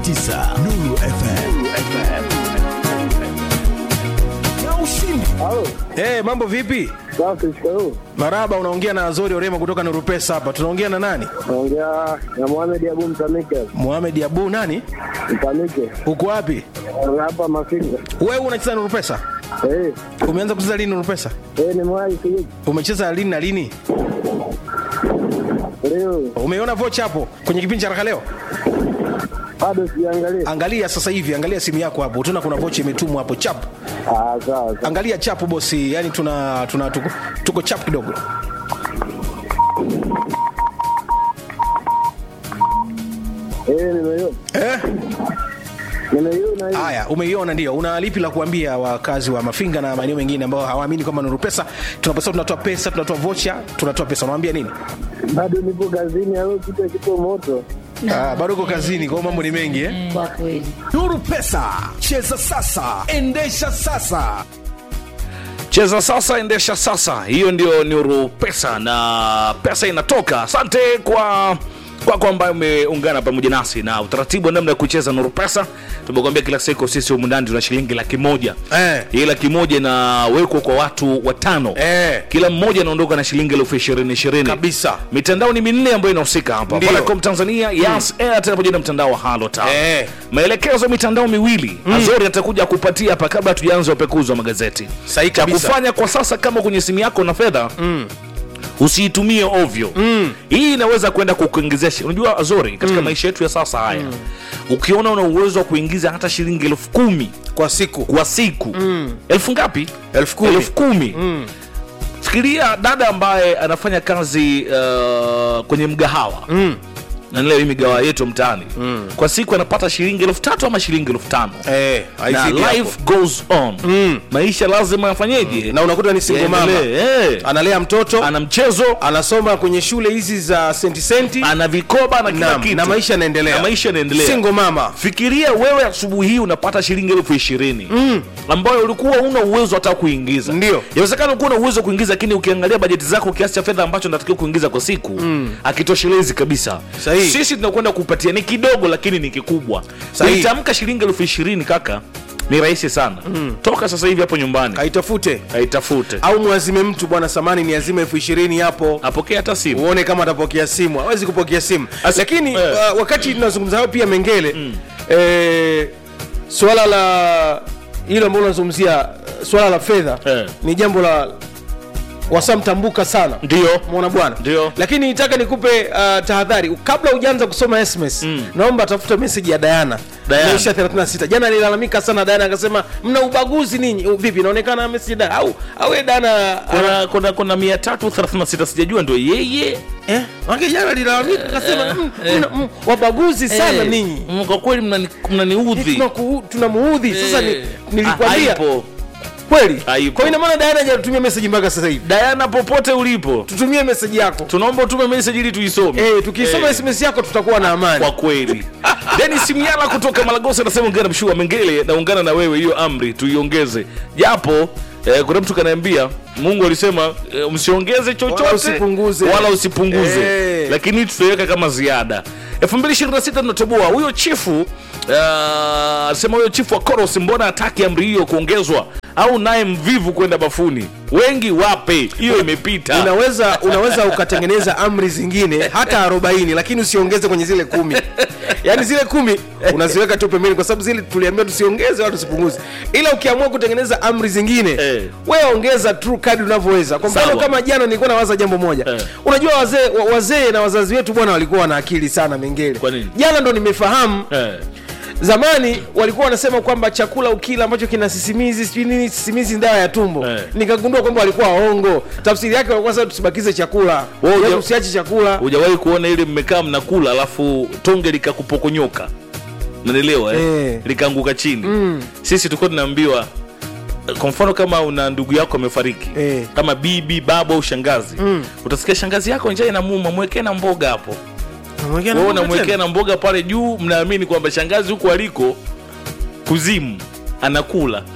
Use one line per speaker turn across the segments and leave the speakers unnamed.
88.9 Nuru FM. Na ushindi.
Halo,
Hey, mambo vipi?
safi, shikamoo.
Maraba, unaongea na Azori Orema kutoka Nuru Pesa hapa. Tunaongea na nani?
Naongea na Mohamed Abu Mtamike.
Mohamed Abu nani?
Mtamike.
Uko wapi?
Hapa Mafinga.
Wewe unacheza Nuru Pesa?
Eh,
Umeanza kucheza lini Nuru Pesa?
eh ni mwai siji.
Umecheza lini na lini?
Leo
Umeiona vocha hapo kwenye kipindi cha Raka leo?
bado sijaangalia.
Angalia sasa hivi, angalia simu yako hapo. Utaona kuna vocha imetumwa hapo chap.
Ah, sawa. sawa.
Angalia chapu bosi, yani tuna tuna tuko, tuko chap kidogo.
Eh, nimeiona.
Eh?
Nimeiona hiyo.
Haya, umeiona ndio. Una lipi la kuambia wakazi wa Mafinga na maeneo mengine ambao hawaamini kwamba Nuru Pesa tunaposema tunatoa pesa, tunatoa vocha, tunatoa pesa. Unawaambia nini?
Bado nipo kazini au kitu kipo moto.
Ah, bado uko kazini, kwa hiyo mambo ni mengi eh?
Kwa kweli.
Nuru Pesa, cheza sasa, endesha sasa.
cheza sasa endesha sasa hiyo ndio nuru pesa na pesa inatoka asante kwa kwako ambayo umeungana pamoja nasi na utaratibu wa namna ya kucheza nuru pesa tumekwambia kila siku sisi humu ndani tuna shilingi laki moja
Eh.
hii laki moja inawekwa kwa watu watano
Eh.
kila mmoja anaondoka na shilingi elfu ishirini ishirini
Kabisa.
mitandao ni minne ambayo inahusika hapa
Ndio.
Vodacom tanzania yas airtel pamoja na mtandao wa halotel
Eh.
maelekezo ya mitandao miwili azori atakuja kupatia hapa kabla tujaanza upekuzi wa magazeti
Sahihi
cha
kabisa.
kufanya kwa sasa kama kwenye simu yako na fedha usiitumie ovyo hii inaweza kwenda kukuingizia shi- unajua azori katika maisha yetu ya sasa haya ukiona una uwezo wa kuingiza hata shilingi elfu kumi
Kwa siku.
kwa siku elfu ngapi
Elfu kumi.
elfu kumi fikiria dada ambaye anafanya kazi uh, kwenye mgahawa mm. nanileo hii migahawa yetu mtaani mm. kwa siku anapata shilingi elfu tatu ama shilingi elfu tano
Eh,
na
haizidi hapo.
life goes on maisha lazima yafanyeje
Na unakuta ni single mama.
Yaendelee, eh.
Analea mtoto,
ana mchezo
anasoma kwenye shule hizi za senti senti.
ana vikoba na kila
Naam,
kitu
na maisha yanaendelea.
na maisha yanaendelea
Single mama.
fikiria wewe asubuhi hii unapata shilingi elfu ishirini mm. ambayo ulikuwa una uwezo hata kuingiza
Ndio.
yawezekana ulikuwa una uwezo wa kuingiza lakini ukiangalia bajeti zako kiasi cha fedha ambacho natakiwa kuingiza kwa siku mm. akitoshelezi kabisa
Sahihi.
sisi tunakwenda kupatia ni kidogo lakini ni kikubwa
Sahihi.
kuitamka shilingi elfu ishirini kaka ni rahisi sana mm. toka sasa hivi hapo nyumbani
Kaitafute.
aitafute
Au mwazime mtu bwana samani ni azime elfu ishirini hapo.
apokee hata simu
uone kama atapokea simu hawezi kupokea simu
As-
lakini
eh.
uh, wakati tunazungumza hayo pia mengele mm. eh, swala la hilo ambalo unazungumzia uh, swala la fedha
Eh.
ni jambo la wasamtambuka sana
ndio
mona bwana
Ndio.
lakini nitaka nikupe uh, tahadhari kabla hujaanza kusoma sms mm. naomba tafuta meseji ya dayana
Diana.
Maisha 36 jana alilalamika sana dayana akasema mna ubaguzi ninyi Uh, vipi inaonekana meseji ya Diana au au yeye dayana
kuna kuna kuna mia tatu thelathini na sita sijajua ndio yeye
Eh, wake jana alilalamika akasema "Mm, mna- mm, wabaguzi sana
Eh,
ninyi
mm, kwa kweli mnani- mnaniudhi
Tunaku- tunamuudhi sasa ni-
Eh,
nilikwambia
haipo.
kweli
Haipo.
kwa hiyo ina maana Diana hajatutumia message mpaka sasa hivi
Diana popote ulipo
tutumie message yako
tunaomba utume message ili tuisome
eh tukisoma
Eh,
SMS yako tutakuwa na amani
kwa kweli Dennis Miala kutoka Malagosi anasema ungana mshua Mengele naungana na wewe hiyo amri tuiongeze japo eh, kuna mtu kanaambia Mungu alisema eh, msiongeze chochote
Wala usipunguze.
wala usipunguze
Eh.
lakini tutaiweka kama ziada 2026 tunatoboa huyo chifu uh, sema huyo chifu wa Koros mbona hataki amri hiyo kuongezwa au naye mvivu kwenda bafuni wengi wape hiyo imepita
unaweza unaweza ukatengeneza amri zingine hata 40 lakini usiongeze kwenye zile kumi yaani zile kumi unaziweka tu pembeni kwa sababu zile tuliambia tusiongeze wala tusipunguze ila ukiamua kutengeneza amri zingine
Eh.
wewe ongeza tu kadri unavyoweza kwa mfano
Sawa.
kama jana nilikuwa nawaza jambo moja
Eh.
unajua wazee wa- wazee na wazazi wetu bwana walikuwa na akili sana mengele
Kwa nini?
jana ndo nimefahamu
eh.
zamani walikuwa wanasema kwamba chakula ukila ambacho kina sisimizi sijui nini sisimizi ni dawa ya tumbo
Eh.
nikagundua kwamba walikuwa waongo tafsiri yake walikuwa sasa tusibakize chakula
Wewe
Yaani
uja-
usiache chakula
hujawahi kuona ile mmekaa mnakula alafu tonge likakupokonyoka nanielewa eh?
Eh.
likaanguka chini mm. sisi tulikuwa tunaambiwa kwa mfano kama una ndugu yako amefariki
Eh.
kama bibi baba au shangazi mm. utasikia shangazi yako njaa inamuma mwekee na mboga hapo
Unamwekea na
wewe
mboga
unamwekea
tena?
na mboga pale juu mnaamini kwamba shangazi huku aliko kuzimu anakula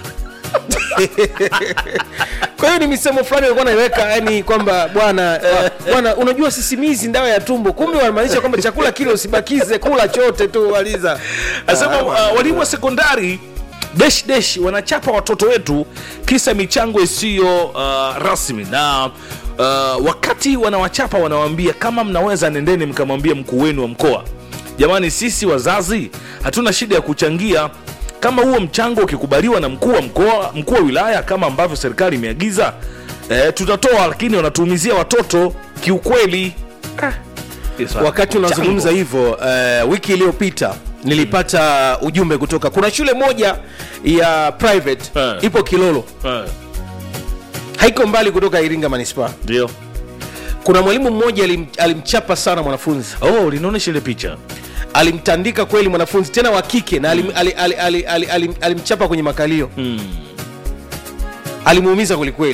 kwa hiyo ni misemo fulani alikuwa naiweka yani kwamba bwana wa- bwana unajua sisimizi ndawa ya tumbo kumbe wanamaanisha kwamba chakula kile usibakize kula chote tu waliza
Anasema uh, walimu wa sekondari desh desh wanachapa watoto wetu kisa michango isiyo uh, rasmi na uh, wakati wanawachapa wanawaambia kama mnaweza nendeni mkamwambia mkuu wenu wa mkoa jamani sisi wazazi hatuna shida ya kuchangia kama huo mchango ukikubaliwa na mkuu wa mkoa mkuu wa wilaya kama ambavyo serikali imeagiza eh, tutatoa lakini wanatuumizia watoto kiukweli ah. yes,
wakati unazungumza hivyo uh, wiki iliyopita nilipata ujumbe kutoka kuna shule moja ya private
Eh.
ipo kilolo
Eh,
haiko mbali kutoka iringa manispaa
ndio
kuna mwalimu mmoja alim, alimchapa sana mwanafunzi
oh linaonyesha ile picha
alimtandika kweli mwanafunzi tena wa kike na alim, ali, ali, ali, ali, alim, alimchapa kwenye makalio
mm.
alimuumiza kwelikweli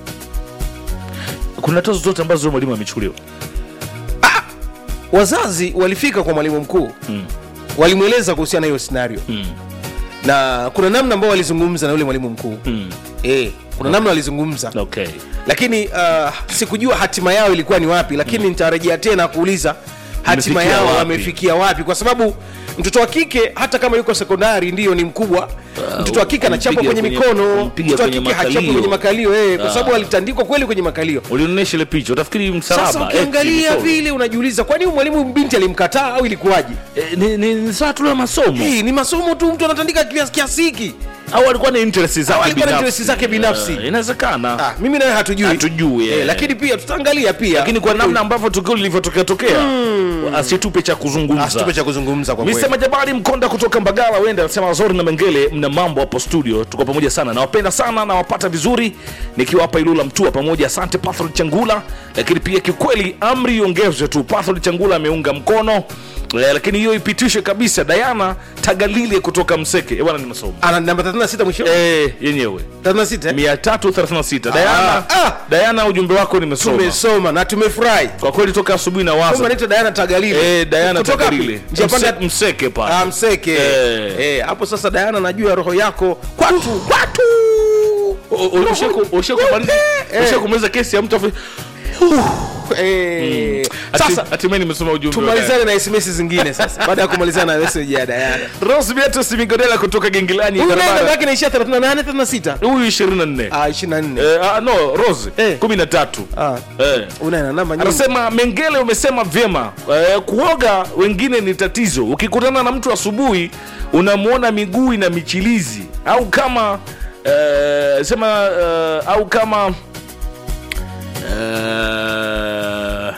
kuna tozo zote ambazo mwalimu amechukuliwa
wazazi walifika kwa mwalimu mkuu
Mm.
walimweleza kuhusiana na hiyo scenario
mm.
na kuna namna ambao walizungumza na yule mwalimu mkuu
mm.
e, kuna namna walizungumza
okay
lakini uh, sikujua hatima yao ilikuwa ni wapi lakini nitarejea tena kuuliza hatima
Wamefikia
yao
wapi?
wamefikia wapi kwa sababu mtoto wa kike hata kama yuko sekondari ndiyo ni mkubwa mtoto wa kike anachapwa
kumpiga
kwenye
kwenye-
mikono
kumpiga
mtoto wa
kwenye
kike hachapwi
makalio.
kwenye makalio eh, kwa
Ah.
sababu alitandikwa kweli kwenye makalio
ulionyesha ile picha utafikiri msalaba
sasa
eh,
ukiangalia
michoro.
vile unajiuliza kwani huyu mwalimu binti alimkataa au ilikuwaje
Eh, ni, ni, ni saa tu la masomo
hii ni masomo tu mtu anatandika kiasi kiasi hiki
au alikuwa na interest
Au
zake
alikuwa na
binafsi.
interest zake binafsi.
Eh, inawezekana
ah, mimi nawe hatujui
Hatujui, eh.
lakini pia tutaangalia pia
lakini kwa namna ambavyo tukio lilivyotokea tokea asitupe cha
asitupe
kuzungumza
cha kuzungumza kwa kweli
Mr. Majabali Mkonda kutoka Mbagala wenda anasema wazori na Mengele, mna mambo hapo studio, tuko pamoja sana, nawapenda sana, nawapata vizuri nikiwa hapa Ilula Mtua pamoja. Asante Pathol Changula, lakini pia kiukweli amri iongezwe tu. Pathol Changula ameunga mkono eh, lakini hiyo ipitishwe kabisa. Diana Tagalile kutoka Mseke, eh, bwana ni masomo
ana namba 36 mwisho
eh, yenyewe
36 eh?
336 Diana,
ah.
Diana ujumbe wako nimesoma
tumesoma na tumefurahi
kwa kweli toka asubuhi na
Kumbe
waza
anaitwa Diana Tagalile
eh, Diana
kutoka
Tagalile
wapi? njia panda
Mse- Mseke pale
ah, Mseke
Eh.
eh hapo sasa Diana najua roho yako kwatu kwatu Eh.
ushakumaliza kesi ya mtu afu-
eh
Hati-
sasa
hatimaye nimesoma ujumbe wa
tumalizane na SMS zingine sasa baada ya kumalizana na message ya Diana
Diana. Rose Beatrice Migodela kutoka Gengilani
huyu naye namba
barabara
yake inaishia 38 36
huyu 24
ah 24
Eh, ah, no Rose
Eh.
13
ah
Eh.
una namba nyingi
anasema mengele umesema vyema eh, kuoga wengine ni tatizo ukikutana na mtu asubuhi unamwona miguu na michilizi au kama eh, sema eh, au kama eh,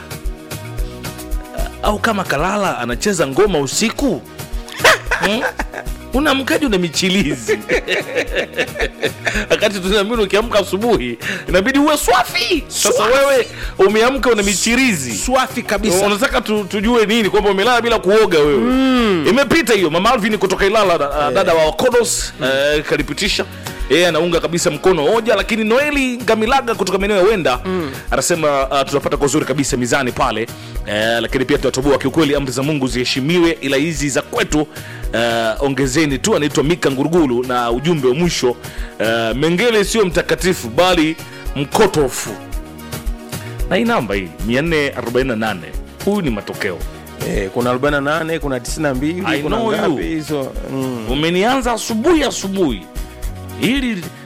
au kama kalala anacheza ngoma usiku Hmm? unamkaji una michilizi wakati tunaambiwa ukiamka asubuhi inabidi uwe swafi sasa
Swafi.
wewe umeamka una michirizi
swafi kabisa
unataka tu, tujue nini kwamba umelala bila kuoga wewe imepita hiyo mama alvin kutoka ilala da- dada wa kodos eh, kalipitisha yeye anaunga kabisa mkono hoja lakini noeli ngamilaga kutoka maeneo ya wenda anasema uh, tunapata kwa uzuri kabisa mizani pale eh, lakini pia tunatoboa kiukweli amri za mungu ziheshimiwe ila hizi za kwetu eh, ongezeni tu anaitwa mika ngurugulu na ujumbe wa mwisho eh, mengele sio mtakatifu bali mkotofu na hii namba hii 448 huyu ni matokeo
eh kuna 48 kuna 92
I
kuna
know you.
ngapi hizo mm.
umenianza asubuhi asubuhi hili